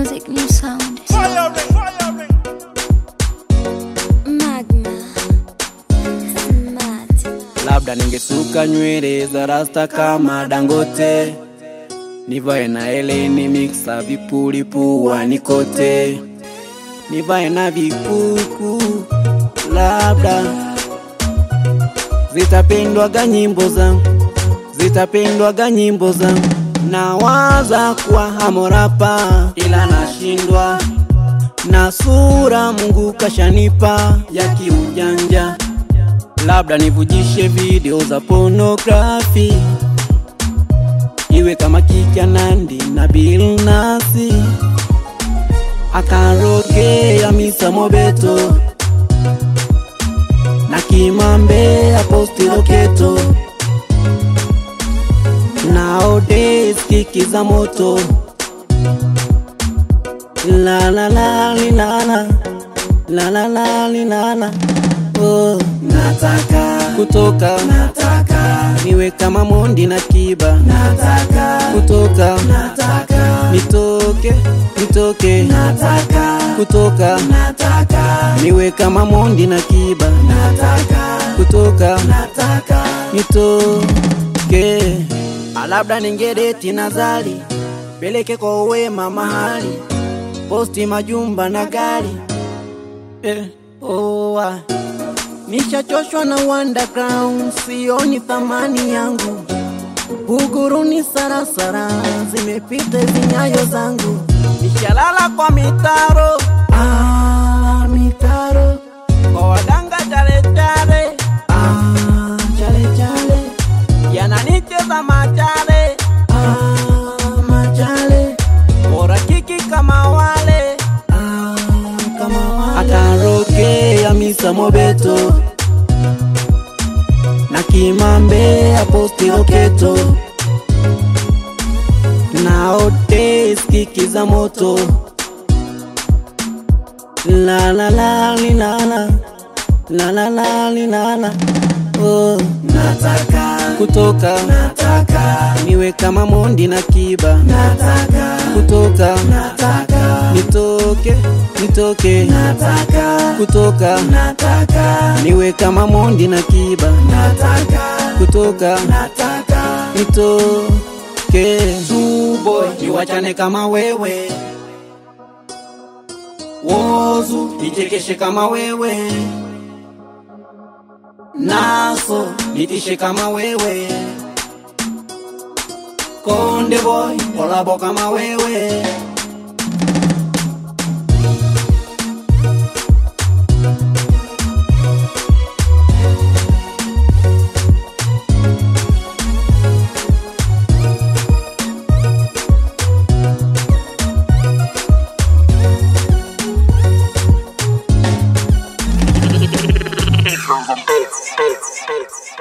music, new sound. Magma. Smart. labda ningesuka nywele za rasta kama Dangote, nivae na eleni mixa vipuli puani kote, nivae na vikuku, labda zitapendwaga nyimbo zangu, zitapendwaga nyimbo zangu. Nawaza kuwa hamorapa, ila nashindwa na sura Mungu kashanipa ya kiujanja labda nivujishe video za pornography iwe kama Kika Nandi na Bill Nasi akarogea Misa Mobeto na Kimambe aposti Loketo nowadays kiki za moto la la la li, la la la la la li, la la oh. Nataka kutoka, nataka niwe kama Mondi na Kiba, nataka kutoka, nataka nitoke, nitoke, nataka kutoka, nataka niwe kama Mondi na Kiba, nataka kutoka, nataka nitoke, labda ningedeti Nazali, peleke kwa wema mahali, posti majumba na gari eh, oh, ah. Nishachoshwa na underground, sioni thamani yangu. Buguruni sarasara, zimepita zinyayo zangu. Nishalala kwa mitaro, ah, mitaro kwa wadanga chale chale, ah, chale chale yananicheza machale, ah, machale bora kiki kama wale, ah, kama wale atarokea Misa Mobeto na Kimambe aposti Loketo nowadays kiki za moto la la la li, la la la la la li, la la oh. Nataka kutoka, nataka niwe kama Mondi na Kiba, nataka kutoka, nataka nitoke, nitoke, nataka kutoka, nataka niwe kama Mondi na Kiba, nataka kutoka, nataka nitoke. Suboy niwachane kama wewe, Wozu nichekeshe kama wewe naso nitishe kama wewe konde boy kolabo kama wewe Beats, beats, beats.